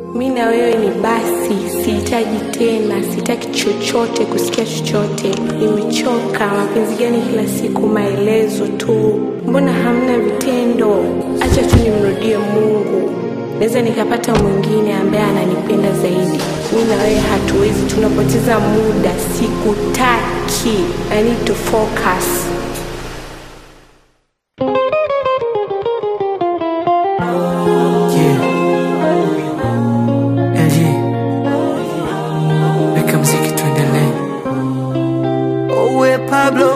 mi na wewe ni basi, sihitaji tena, sitaki chochote, kusikia chochote. Nimechoka. Mapenzi gani kila siku maelezo tu? Mbona hamna vitendo? Acha tu nimrudie Mungu, naweza nikapata mwingine ambaye ananipenda zaidi. Mi na wewe hatuwezi, tunapoteza muda. Sikutaki. I need to focus. Yeah. LG. Weka mziki tuendelee. Owe Pablo.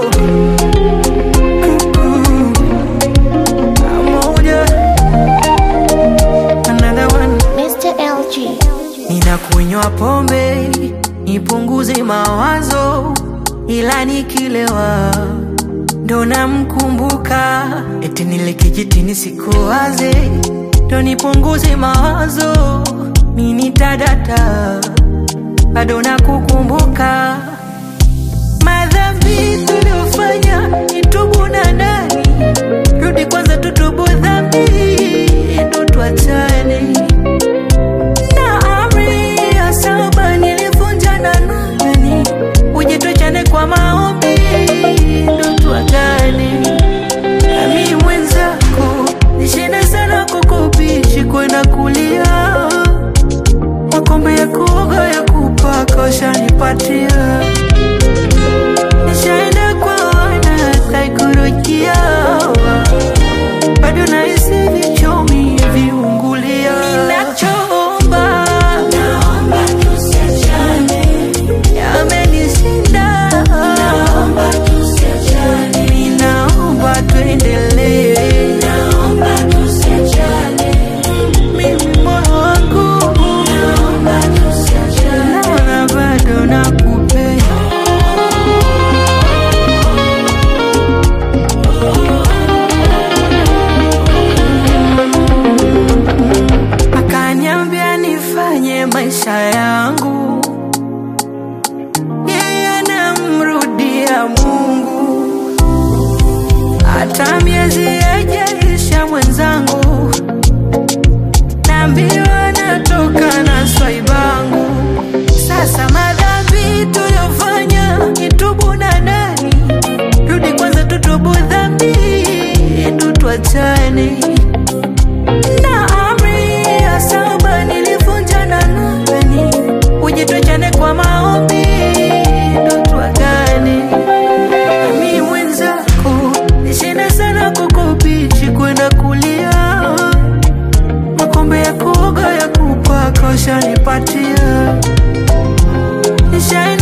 Mm-mm. Pamoja. Another one. Mr. LG. Ninakunywa pombe nipunguze mawazo, ila nikilewa ndo namkumbuka, eti nile kijitini sikuwaze, ndo nipunguze mawazo, mini tadata bado nakukumbuka madhambi tuliofanya nitubu na nani, rudi kwanza tutubu dhambi ndo tuachane na amri ya saba nilivunja na nani, uje tuachane kwa maombi ndo tuagane. Nami mwenzako nishinde sana kukubishi kwenda kulia, makombe ya kuoga ya kupaka ushanipatia, nishaenda kwa wana saikolojia bado nahisi vichomi viungulia. Ninachoomba naomba tusiachane, yamenishinda naomba tusiachane, ninaomba tuendelee, naomba tusiachane, mimi moyo wangu naomba tusiachane, naona bado nakupenda. akaniambia nifanye maisha yangu, yeye anamrudia Mungu, hata miezi yajaisha mwenzangu, naambiwa natoka na swaibangu. Sasa madhambi tuliyofanya nitubu na nani, rudi kwanza tutubu dhambi, ndo tuachane na amri ya saba nilivunja na nani, uje tuachane kwa maombi ndo tuagane. Mimi mwenzako nishinda sana kukubichi kwenda kulia, makombe ya kuoga ya kupaka ushanipatia nisha